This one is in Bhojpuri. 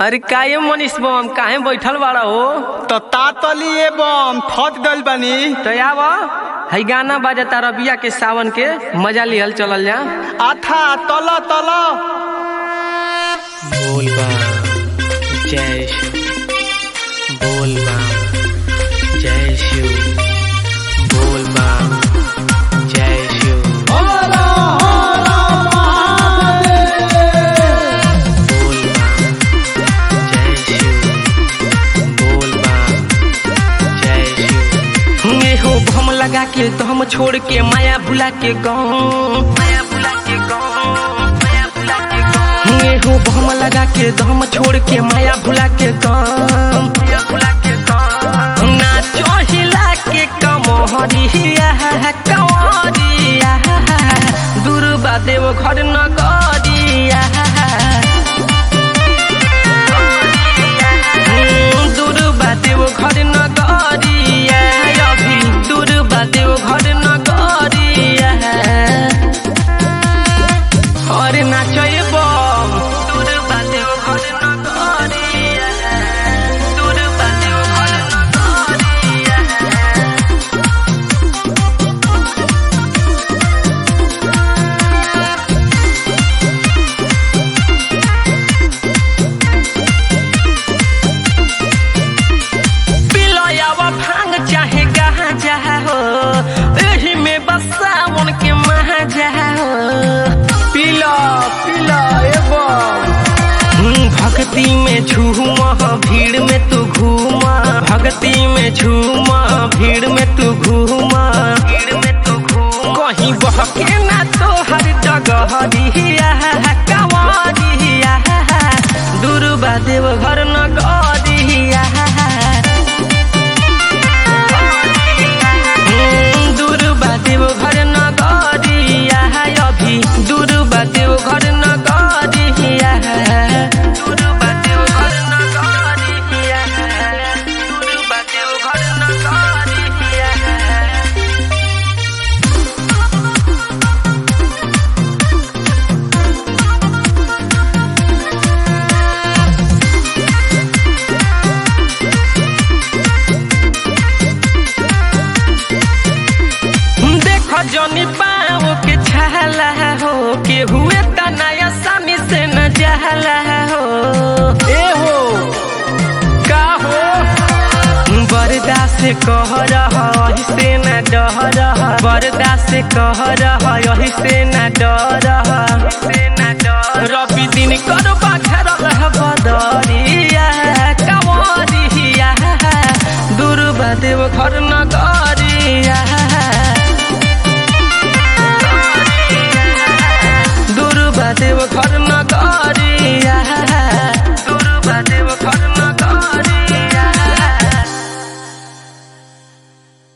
अरे काहे मनीष बम काहे बैठल बाड़ा हो तो तातली एवं थक गइल बानी तो आव हई गाना बाजता रबिया के सावन के मजा लिहल चलल जा आथा तल तल बोल जय शिव बोल जय शिव बोल जय शिव बोल जय शिव बोल जय शिव ये हो भम लगा के तो हम छोड़ के माया भुला के गाँव माया भुला के गाँव माया भुला के गाँव ये हो भम लगा के तो हम छोड़ के माया भुला के गाँव माया भुला के गाँव नाचो हिला के कमहरिया कमरिया दुर्बा देव घर न गरिया दूर बादेव घर न गरिया अभी दूर बादेव घर न गरिया अरे नाचय बम दूर बादेव घर न गरिया दूर बादेव घर न गरिया पिलयावा भांग चाहे गहा जा हो एही में बस सावन के महाजा हो पिला पिला एवं भक्ति में झूमा भीड़ में तू घूमा भक्ति में झूमा भीड़ में तू घूमा भीड़ में तू घूमा कहीं बहके ना तो हर जगह दिया कवादिया दुर्बा देव घर न गरिया दूर बादेव घर न गरिया अभी दूर बादेव घर न गरिया दूर बादेव घर न गरिया दूर बादेव घर न गरिया देख जनी पाओ के छाला हो के हुए त नया सामी से न जहला हो ए हो का हो बरदा से कह रहा यही से न डह रहा बरदा से कह रहा यही से न डर रवि दिन कर बाखर रह बदरिया कवरिया दुर्बा देव घर न गरिया दुर्बा देव घर